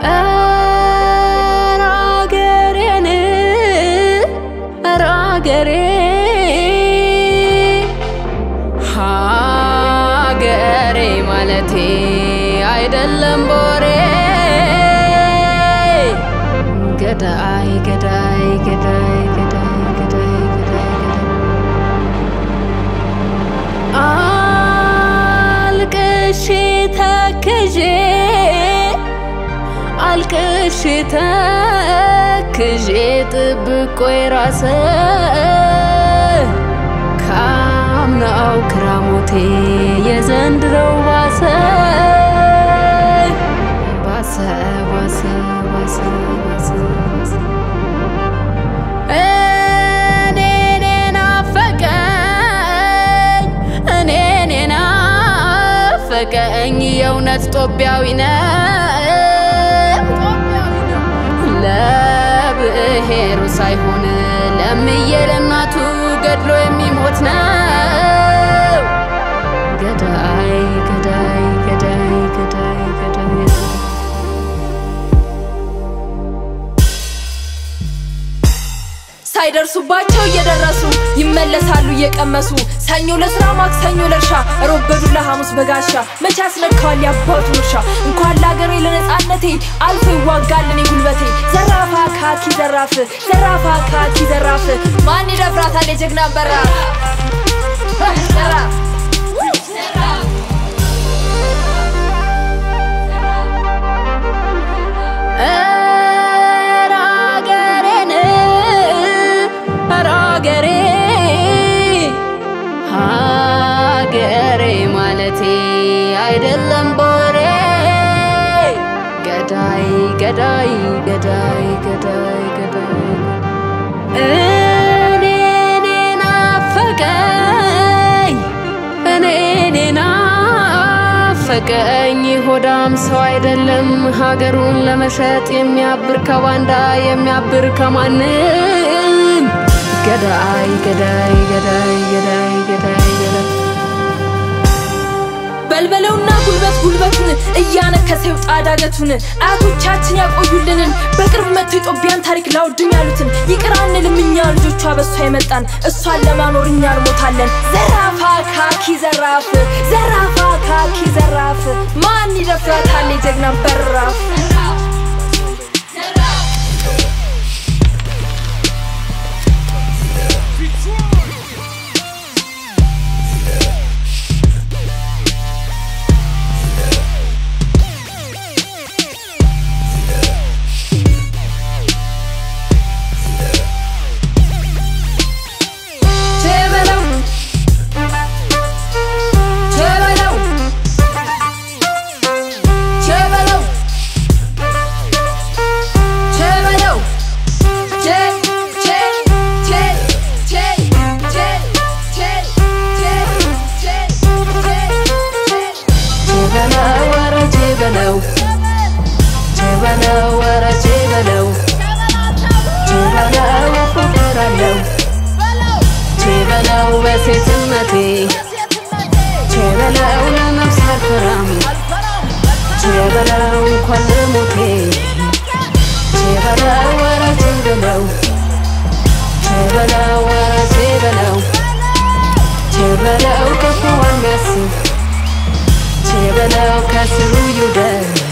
ኧረ አገሬን ኧረ አገሬ ሀገሬ ማለቴ አይደለም ቦሬ ገዳይ ገዳይ ገዳይ ገዳይ ገዳይ ገዳይ ገዳይ አልቅሼ ተክዤ አልቅሼ ተክዤ ጥብቆይ ራሰ ካምናው ክራሞቴ የዘንድሮው ባሰ ባሰ ባሰ ባሰ ባሰ ባሰ እኔኔ ናፈቀኝ እኔኔ ናፈቀኝ የእውነት ጦቢያዊ ነው ለብሔሩ ሳይሆን ለምዬ ለእናቱ ገድሎ የሚሞት ነው ገዳይ ገዳይ ገዳይ ገዳይ ገዳይ ሳይደርሱባቸው እየደረሱ ይመለሳሉ እየቀመሱ ሰኞ ለስራ ማክሰኞ ለእርሻ ሮብ በዱላ ሐሙስ በጋሻ መቼ ያስነካዋል ያባቱን እርሻ እንኳን ለአገሬ ለነፃነቴ አልፎ ይዋጋል እኔ ጉልበቴ ዘራፋ ካኪ ዘራፍ ዘራፋ ካኪ ዘራፍ ማን ይደፍራታል የጀግና በራፍ ዘራፍ ኧረ አገሬን ኧረ አገሬ ሀገሬ ማለቴ አይደለም ቦሬ ገዳይ ገዳይ ገዳይ ገዳይ ገዳይ እኔኔ ናፈቀኝ እኔኔ ናፈቀኝ ሆዳም ሰው አይደለም ሀገሩን ለመሸጥ የሚያብር ከባንዳ የሚያብር ከማንም ገዳይ ገዳይ ገዳይ ገዳይ ገዳይ ገዳይ በልበለውና ጉልበት ጉልበቱን እያነከሰ ይውጣ ዳገቱን አያቶቻችን ያቆዩልንን በቅርብ መጥቶ የጦቢያን ታሪክ ላውድም ያሉትን ይቅር አንልም እኛ ልጆቿ በእሷ የመጣን እሷን ለማኖር እኛ እንሞታለን። ዘራፋ ካኪ ዘራፍ ዘራፋ ካኪ ዘራፍ ማን ይደፍራታል የጀግና በራፍ ቸበለው ቸበለው ቸበለው ቸበለው ቸ ቸ ቸ ቸ ቸ ቸ ቸ ቸበለው ኧረ ቸበለው ቸበለው ኧረ ቸበለው ቸበለው ፍቅር አለው ቸበለው በሴትነቴ ቸበለው ለነፍስ አልፈራም ቸበለው እንኳን ለሞቴ ቸበለው ኧረ ቸበለው ቸበለው ኧረ ቸበለው ቸበለው ክፉ የሚያስብ ቸበለው ከስሩ ይውደል